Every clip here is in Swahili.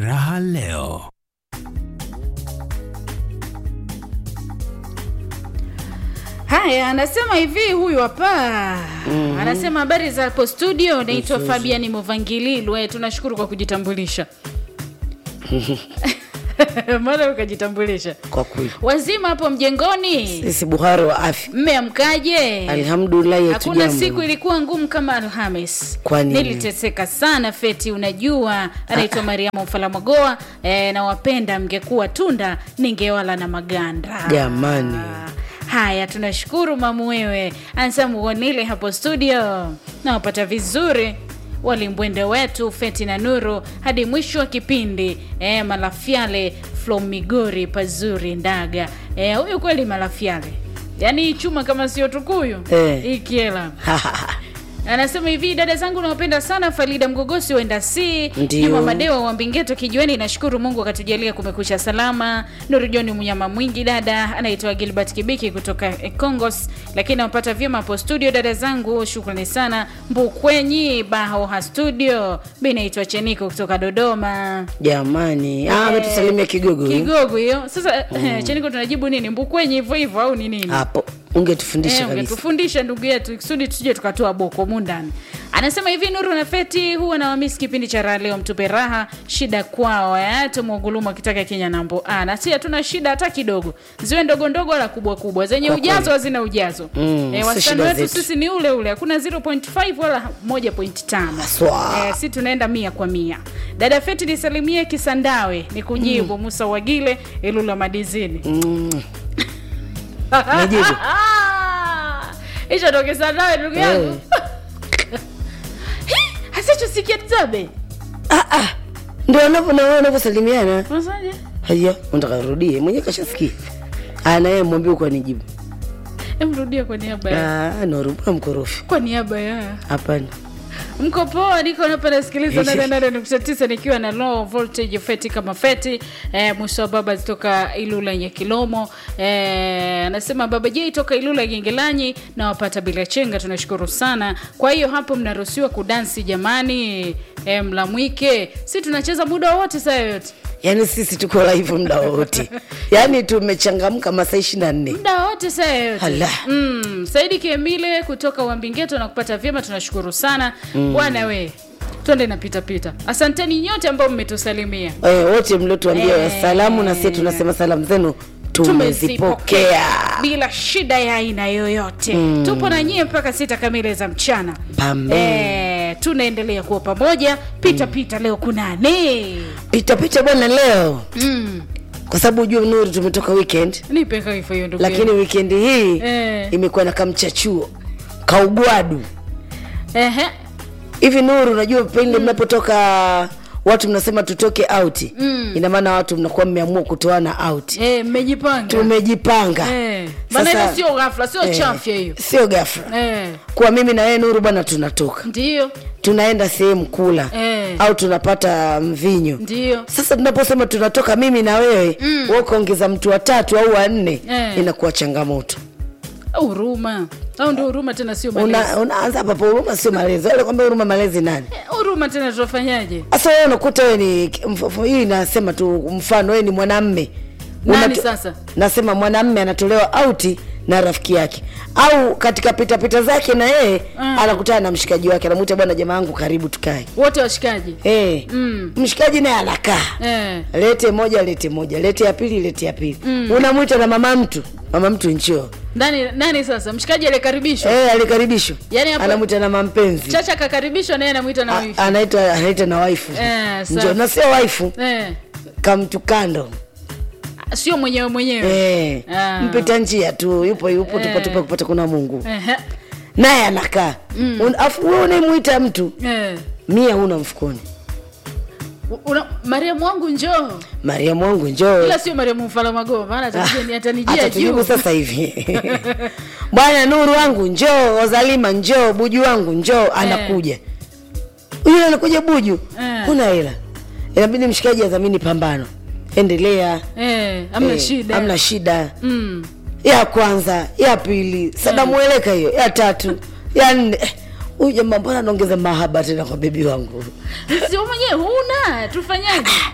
Raha leo. Haya, anasema hivi huyu hapa anasema habari za hapo studio, naitwa Fabian Movangililwe. Tunashukuru kwa kujitambulisha mara ukajitambulisha. kwa kweli Wazima hapo mjengoni, sisi buhari wa afya mmeamkaje? alhamdulillahi Hakuna hatujambo. siku ilikuwa ngumu kama Alhamis. Kwa nini? Niliteseka sana Feti, unajua. Anaitwa Mariamu Mfalamagoa. E, nawapenda, mngekuwa tunda ningewala na maganda. Jamani. Haya, tunashukuru mamu wewe. Anasema uonile hapo studio, nawapata vizuri walimbwende wetu Feti na Nuru hadi mwisho wa kipindi. E, Malafyale from Migori pazuri Ndaga. E, huyu kweli Malafyale, yaani chuma kama sio tukuyu Eh. hii kiela anasema hivi dada zangu nawapenda sana farida mgogosi wenda si Ndio. juma madewa wa mbingeto kijiweni nashukuru mungu akatujalia kumekucha salama nuru joni mnyama mwingi dada anaitwa gilbert kibiki kutoka eh, congos lakini nawapata vyema hapo studio dada zangu shukrani sana mbukwenyi bahoha studio mi naitwa cheniko kutoka dodoma jamani ah, Eh, ametusalimia kigogo huyu. kigogo hiyo sasa cheniko tunajibu nini mbukwenyi hivyo hivyo au ni nini hapo ungetufundisha Eh, kabisa ungetufundisha ndugu yetu kusudi tusije tukatoa boko mundani anasema hivi nuru na feti huwa nawamisi kipindi cha raha leo mtupe raha shida kwao eh, tumwogulumu akitaka kenya nambo ah, na si hatuna shida hata kidogo ziwe ndogo ndogo wala kubwa kubwa zenye Kwa ujazo kweli. hazina ujazo Mm, eh, si wastani shida wetu zetu. sisi ni ule ule hakuna 0.5 wala 1.5 Haswa. eh, si tunaenda mia kwa mia dada feti nisalimie kisandawe ni kujibu musa wagile ilula madizini mm. Nijibu. hicho ndo kisandawe ndugu yangu hasichosikia tzabe ah, ah. ndio wanavyo- na wao wanavyosalimiana unasaje haya unataka rudie mwenyewe kashasikia Ah, na yeye mwambie kwa nijibu emrudia kwa niaba ya Ah, noruma mkorofi kwa niaba ya hapana mko poa niko hapa nasikiliza nane nane nukta tisa nikiwa na low voltage feti kama feti eh, mwisho wa baba toka ilula yenye kilomo eh, anasema baba j toka ilula gengelanyi na wapata bila chenga tunashukuru sana kwa hiyo hapo mnaruhusiwa kudansi jamani eh, mlamwike si tunacheza muda wote saa yoyote yaani sisi tuko live muda wote yaani tumechangamka masaa ishiri na nne muda wote saa yoyote Ala. mm, saidi kiemile kutoka wambingeto na kupata vyema tunashukuru sana bwana we twende na pitapita asanteni nyote ambao mmetusalimia Eh, wote mliotuambia Eh. salamu na sie tunasema salamu zenu tumezipokea bila shida ya aina yoyote mm. tupo na nyie mpaka sita kamili za mchana Pambe. Eh, tunaendelea kuwa pamoja pita pita leo kunani pitapita bwana leo mm. kwa sababu ujue nuru tumetoka weekend nipe kaifa hiyo ndugu lakini yangu. wikendi hii Eh. imekuwa na kamchachuo kaugwadu Ehe. hivi nuru unajua pindi mnapotoka watu mnasema tutoke out mm. ina maana watu mnakuwa mmeamua kutoana out Eh, mmejipanga tumejipanga Eh, maana Sasa- ile sio ghafla sio eh, chafya hiyo sio gafra Eh, kuwa mimi na wewe nuru bwana tunatoka ndio tunaenda sehemu kula Eh. au tunapata mvinyo ndio sasa tunaposema tunatoka mimi na wewe mm. ukaongeza mtu watatu au wanne Eh. inakuwa changamoto huruma au ndio huruma tena sio malezi Una- unaanza hapa pa huruma sio malezi wale kwamba huruma malezi nani Eh, huruma tena tutafanyaje sasa wewe unakuta wewe ni mf- mf- hii nasema tu mfano wewe ni mwanamme Nani Unato- sasa? nasema mwanamme anatolewa auti na rafiki yake au katika pitapita zake na yeye Mm. anakutana na mshikaji wake anamwita bwana jamaa yangu karibu tukae wote washikaji hey. Mm. mshikaji naye anakaa eh. lete moja lete moja lete ya pili lete ya pili mm. unamwita na mama mtu mama mtu nchoo nani nani sasa mshikaji aliyekaribishwa hey, alikaribishwa Yaani hapo- anamwita na mampenzi chacha akakaribishwa naye anamwita na A- wifi anaita anaita na waifu Eh, sawa. Njoo, na sio waifu eh. kamtu kando sio mwenyewe mwenyewe Eh, Ah. mpita njia tu yupo yupo Eh. tupatupa kupata kuna mungu Ehe. naye anakaa Un- afu wewe unayemwita mtu Eh. mia huna mfukoni Una, mariamu wangu njoo mariamu wangu njoo ila sio mariamu mfalamago maana atanijia- ni atanijia atatujibu juu sasa hivi bwana nuru wangu njoo ozalima njoo buju wangu njoo anakuja yule anakuja buju Eh. huna hela inabidi mshikaji adhamini pambano endelea eh, amna Eh, shida amna shida mm. ya kwanza ya pili sadamueleka hiyo ya tatu ya nne Eh, huyu jamaa mbona anaongeza mahaba tena kwa bebi wangu sio mwenyewe huna tufanyaje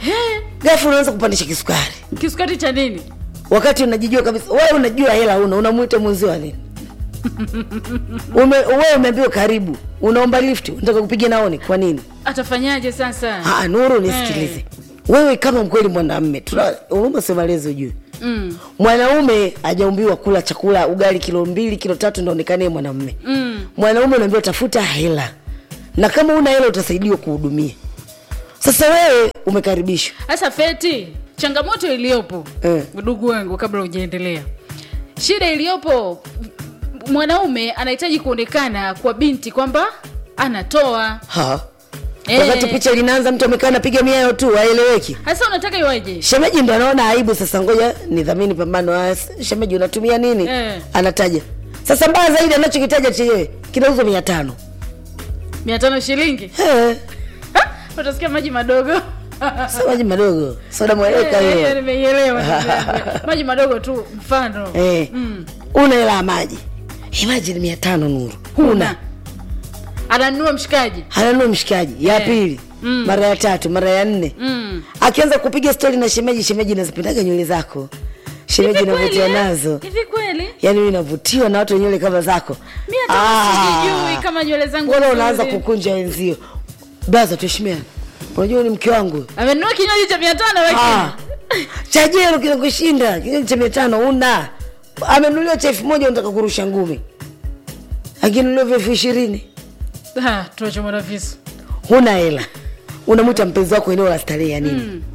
ghafla unaanza kupandisha kisukari kisukari cha nini wakati unajijua kabisa wewe unajua hela una unamwita mwenzio wa nini Ume, wewe umeambiwa karibu unaomba lift unataka kupiga naoni kwa nini atafanyaje sasa Ah, nuru nisikilize wewe kama mkweli mwanamme tuna huruma sio malezi ujue mm. mwanaume hajaumbiwa kula chakula ugali kilo mbili kilo tatu ndaonekanie mwanamme Mm. mwanaume unaambiwa tafuta hela na kama una hela utasaidiwa kuhudumia sasa wewe umekaribishwa sasa feti changamoto iliyopo Eh. ndugu wangu kabla hujaendelea shida iliyopo mwanaume anahitaji kuonekana kwa binti kwamba anatoa ha Eh. wakati picha linaanza mtu amekaa napiga miayo tu aeleweki sasa unataka iwaje shemeji ndo anaona aibu sasa ngoja ni dhamini pambano Ah, shemeji unatumia nini Eh. anataja sasa mbaya zaidi anachokitaja chenyewe kinauzwa mia tano mia tano shilingi Eh, Ha? utasikia maji madogo sio maji madogo soda mweleka Eh, eh, hiyo nimeielewa ndugu yangu. maji madogo tu mfano Eh, Mm. una hela ya maji imajini mia tano nuru huna ananunua mshikaji ananua mshikaji ya Eh. pili Mm. mara ya tatu mara ya nne mm. akianza kupiga stori na shemeji shemeji nazipendaga nywele zako shemeji Hivi kweli, navutiwa eh? nazo hivi kweli yaani mi navutiwa na watu wenye nywele kama zako mi hata Ah. sijijui kama nywele zangu mbona nzuri. unaanza kukunja wenzio braza tuheshimiana unajua ni mke wangu amenunua kinywaji cha mia tano Ah. lakini cha jero kinakushinda kinywaji cha mia tano una amenuliwa cha elfu moja unataka kurusha ngumi akinuliwa vya elfu ishirini Ah, tuache mwanafisu huna hela unamwita mpenzi wako eneo la starehe ya nini Mm.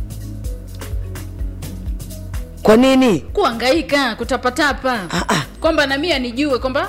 kwa nini kuangaika kutapatapa Ah, ah. kwamba na mimi anijue kwamba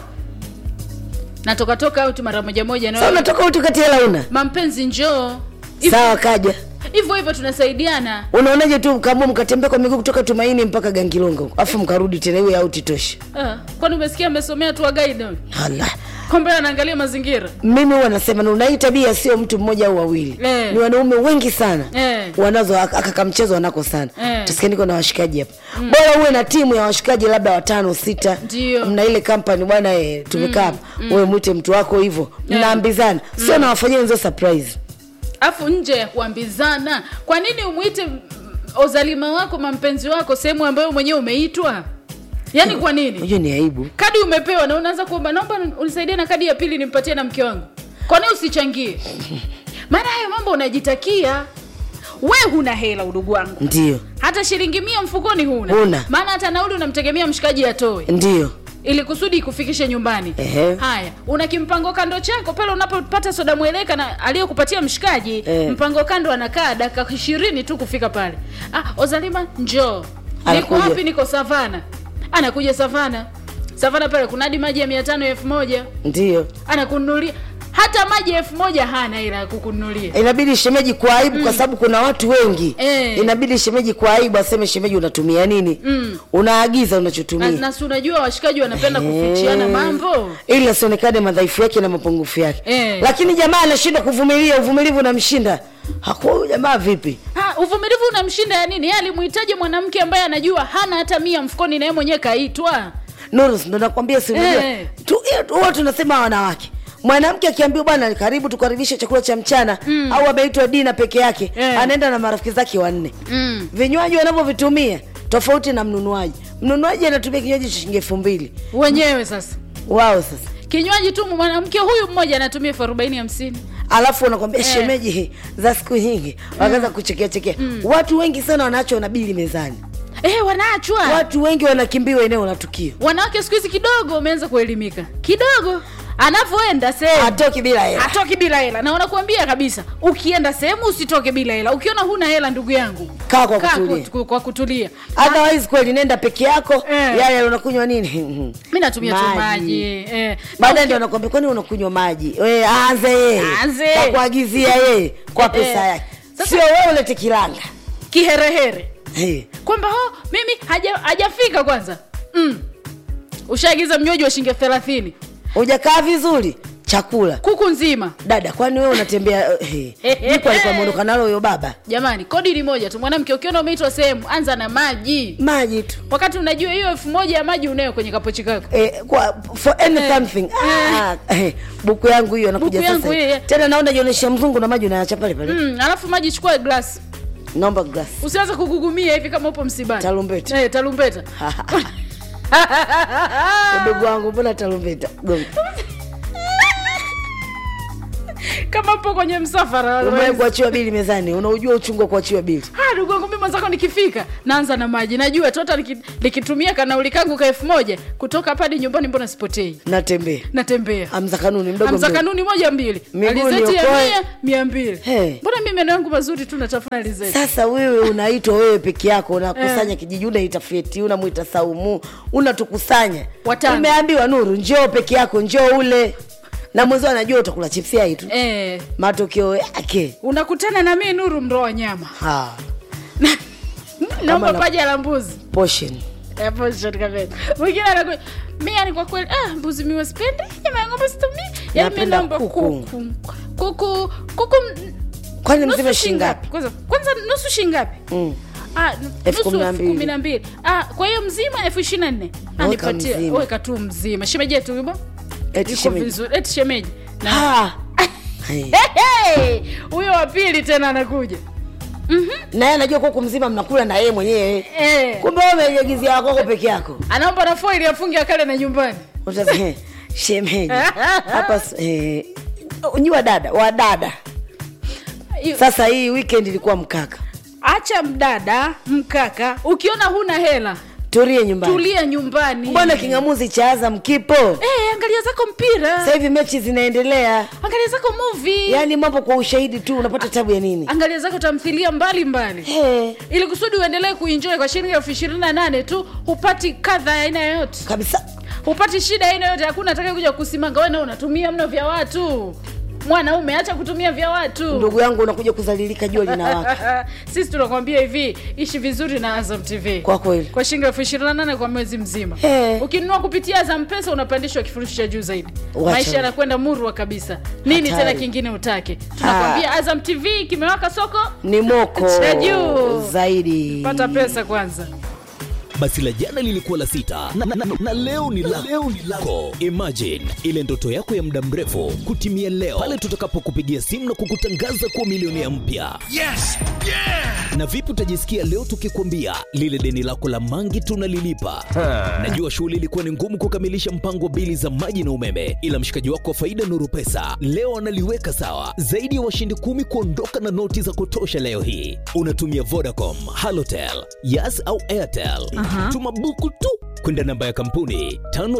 natoka toka out mara moja moja sa na unatoka utu kati hela una mampenzi njoo Hivyo- sawa kaja hivyo hivyo tunasaidiana unaonaje tu mkamua mkatembea kwa miguu kutoka tumaini mpaka gangilongo afu mkarudi tena iwe auti tosha ah, kwani umesikia amesomea tu guide Ala. kwamba anaangalia mazingira mimi huwa nasema na hii tabia sio mtu mmoja au wawili Eh. ni wanaume wengi sana Eh. wanazo ak- akaka mchezo wanako sana Eh. tusikia niko na washikaji hapa bora uwe na timu ya washikaji labda watano sita Ndio. mna ile kampani bwana eh, tumekaa hapa wewe mwite mtu wako hivyo mnaambizana sio nawafanyia wenzio surprise afu nje ya kuambizana kwa nini umwite mm, ozalima wako mampenzi wako sehemu ambayo mwenyewe umeitwa yaani kwa nini unajua ni aibu kadi umepewa na unaanza kuomba naomba unisaidie na kadi ya pili nimpatie na mke wangu kwa nini usichangie maana hayo mambo unajitakia we huna hela udugu wangu ndio hata shilingi mia mfukoni huna Huna. maana hata nauli unamtegemea mshikaji atoe ndio ili kusudi ikufikishe nyumbani Ehe. haya una kimpango kando chako pale unapopata soda mweleka na aliyokupatia mshikaji Eh. mpango kando anakaa dakika ishirini tu kufika pale ah, ozalima njoo niko Anakuja. wapi niko savana anakuja savana savana pale kuna hadi maji ya mia tano elfu moja ndio anakununulia hata maji elfu moja hana ila ya kukununulia inabidi shemeji kwa aibu kwa sababu kuna watu wengi Eh. inabidi shemeji kwa aibu aseme shemeji unatumia nini Mm. unaagiza na, unachotumia na si unajua washikaji wanapenda kufichiana mambo ili asionekane madhaifu yake na mapungufu yake Eh. lakini jamaa anashindwa kuvumilia uvumilivu unamshinda hakuwa huyu jamaa vipi Ha, uvumilivu unamshinda ya nini? Yeye alimhitaji mwanamke ambaye anajua hana hata mia mfukoni, na yeye mwenyewe kaitwa. Nuru, ndo nakwambia si unajua Eh. tu- hiyo tu- huwa tunasema wanawake mwanamke akiambiwa bwana karibu tukaribishe chakula cha mchana Mm. au ameitwa dina peke yake Eh. anaenda na marafiki zake wanne Mm. vinywaji wanavyovitumia tofauti na mnunuaji mnunuaji anatumia kinywaji cha shilingi elfu mbili Wenyewe sasa wao sasa kinywaji tu, mwanamke huyu mmoja anatumia elfu arobaini hamsini. alafu wanakwambia Eh. shemeji za siku nyingi wakaanza kuchekea chekea watu wengi sana wanaachwa na bili mezani Eh, wanaachwa watu wengi wanakimbiwa eneo la tukio wanawake siku hizi kidogo wameanza kuelimika kidogo, anavyoenda sehemu hatoki bila hela hatoki bila hela, na wanakuambia kabisa, ukienda sehemu usitoke bila hela. Ukiona huna hela, ndugu yangu, kaa kwa kaa kutulia kwa, kwa kutulia. otherwise kweli nenda peke yako Eh. yale unakunywa nini Mi natumia tu Maji. maji eh. baadaye ndio anakwambia kwani unakunywa maji We, aanze yeye Aanze. kakuagizia yeye kwa pesa Eh. yake Sasa- sio wewe ulete kilanga kiherehere hey. kwamba oh, mimi haja- hajafika kwanza mm. ushaagiza mnywaji wa shilingi elfu thelathini hujakaa vizuri chakula kuku nzima dada kwani wewe unatembea hey. jiko alikuwa ameondoka nalo huyo baba jamani kodi ni moja tu mwanamke ukiona umeitwa sehemu anza na maji maji tu wakati unajua hiyo elfu moja ya maji unayo kwenye kapochi kako Eh, kwa for any Eh. something ah, eh, buku yangu hiyo anakuja Buku yangu sasa hiyo. tena naona jionyesha mzungu na maji unaacha pale pale mm, alafu maji chukua glasi naomba glass usianze kugugumia hivi kama upo msibani Tarumbeta. eh, tarumbeta udogo wangu mbona tarumbeta gonga kama upo kwenye msafara umewahi kuachiwa bili mezani unaujua uchungu wa kuachiwa bili Ah, ndugu yangu mimi mwenzako nikifika naanza na maji najua tota niki- nikitumia kanauli kangu ka elfu moja kutoka hapa hadi nyumbani mbona sipotei natembea natembea amza kanuni mdogo amza mdogo. kanuni moja mbili Miguu alizeti ya niokoe. mia mia mbili Hey. mbona mi meno yangu mazuri tu natafuna alizeti sasa wewe unaitwa wewe peke yako unakusanya kijiji unaita feti unamwita saumu unatukusanya Watano. umeambiwa nuru njoo peke yako njoo ule na mwenzio anajua utakula chipsi hai tu eh, matokeo yake unakutana na mi nuru mro wa nyama ha, naomba na- paja la mbuzi portion Eh, position kabisa. mwingine anakuja mi yani kwa kweli ah, mbuzi miwa spendi nyama ya ng'ombe situmii yani mi Napenda naomba kuku. kuku kuku kuku m- kwani nusu mzima shingapi shingapi kwanza kwanza nusu shingapi mm. Ah, Elfu nusu kumi na elfu mbili. kumi na mbili Ah, kwa hiyo mzima elfu ishiri na nne Ah, Weka nipatie mzima. weka tu mzima shemeji yetu yubo Eti iko shemeji. vizuri eti shemeji Na- Ha! Hey. Hey, hey! huyo wa pili tena anakuja naye anajua kuku mzima mnakula na yeye mwenyewe eh, kumbe wewe umejiagizia wakoko peke yako anaomba na foili afunge akale na nyumbani Utasema, "Eh, shemeji hapa s- eh, nyi wadada wadada Hiyo- sasa hii weekend ilikuwa mkaka acha mdada mkaka ukiona huna hela tulie nyumbani tulia nyumbani mbona kingamuzi cha azam kipo eh, angalia zako mpira sasa hivi mechi zinaendelea angalia zako movie yaani mambo kwa ushahidi tu unapata tabu ya nini angalia zako tamthilia mbalimbali hey, ili kusudi uendelee kuinjoy kwa shilingi elfu ishirini na nane tu hupati kadha ya aina yoyote kabisa hupati shida ya aina yoyote hakuna atakaye kuja kusimanga wena unatumia mno vya watu mwanaume acha kutumia vya watu ndugu yangu unakuja kuzalilika jua linawaka sisi tunakwambia hivi ishi vizuri na azam tv kwa kweli kwa shilingi elfu ishirini na nane kwa mwezi mzima Eh. ukinunua kupitia azam pesa unapandishwa kifurushi cha juu zaidi Wacha maisha we. yanakwenda murwa kabisa nini Hatari. tena kingine utake tunakwambia azam tv kimewaka soko ni moko Cha juu. zaidi pata pesa kwanza basi la jana lilikuwa la sita na, na, na, na leo ni la leo ni lako imagine ile ndoto yako ya muda mrefu kutimia leo pale tutakapokupigia simu na kukutangaza kuwa milionea mpya Yes! Yeah! na vipi utajisikia leo tukikwambia lile deni lako la mangi tunalilipa najua shughuli ilikuwa ni ngumu kukamilisha mpango wa bili za maji na umeme ila mshikaji wako wa faida nuru pesa leo analiweka sawa zaidi ya washindi kumi kuondoka na noti za kutosha leo hii unatumia vodacom halotel yas au airtel tuma buku tu kwenda namba ya kampuni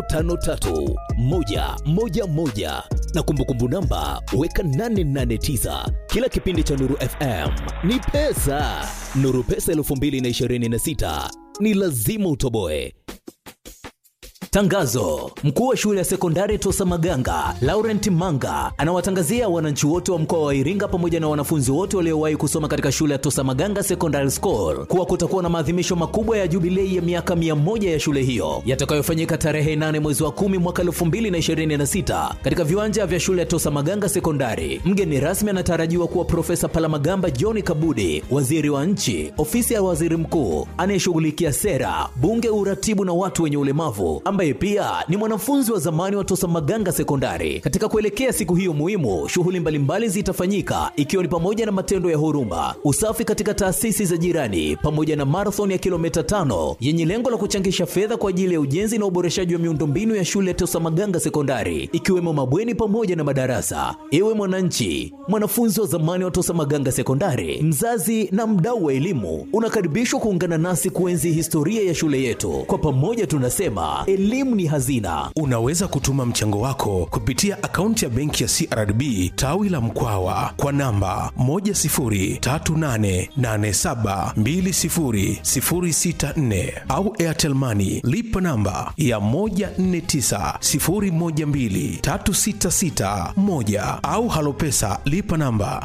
553111 na kumbukumbu namba weka 889 kila kipindi cha nuru fm ni pesa nuru pesa 226 ni lazima utoboe Tangazo: mkuu wa shule ya sekondari Tosa Maganga Laurent Manga anawatangazia wananchi wote wa mkoa wa Iringa pamoja na wanafunzi wote waliowahi kusoma katika shule ya Tosa Maganga Secondary School kuwa kutakuwa na maadhimisho makubwa ya jubilei ya miaka 100 ya shule hiyo yatakayofanyika tarehe 8 mwezi wa 10 mwaka 2026 katika viwanja vya shule ya Tosa Maganga Sekondari. Mgeni rasmi anatarajiwa kuwa Profesa Palamagamba John Kabudi, waziri wa nchi, ofisi ya waziri mkuu anayeshughulikia sera, bunge, uratibu na watu wenye ulemavu, ambaye pia ni mwanafunzi wa zamani wa Tosa Maganga Sekondari. Katika kuelekea siku hiyo muhimu, shughuli mbalimbali zitafanyika ikiwa ni pamoja na matendo ya huruma, usafi katika taasisi za jirani, pamoja na marathon ya kilomita tano yenye lengo la kuchangisha fedha kwa ajili ya ujenzi na uboreshaji wa miundombinu ya shule ya Tosa Maganga Sekondari, ikiwemo mabweni pamoja na madarasa. Ewe mwananchi, mwanafunzi wa zamani wa Tosa Maganga Sekondari, mzazi na mdau wa elimu, unakaribishwa kuungana nasi kuenzi historia ya shule yetu. Kwa pamoja tunasema elimu ni hazina. Unaweza kutuma mchango wako kupitia akaunti ya benki ya CRDB tawi la Mkwawa kwa namba 10388720064 au Airtel Money lipa namba ya 1490123661 au Halopesa lipa namba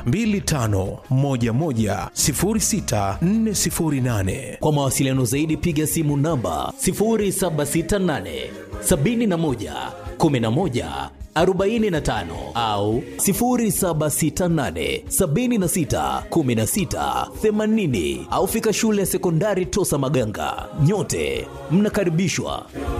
25110648. Kwa mawasiliano zaidi piga simu namba 0768 71 11 45 au 0768 76 16 80 au fika shule ya sekondari Tosa Maganga. Nyote mnakaribishwa.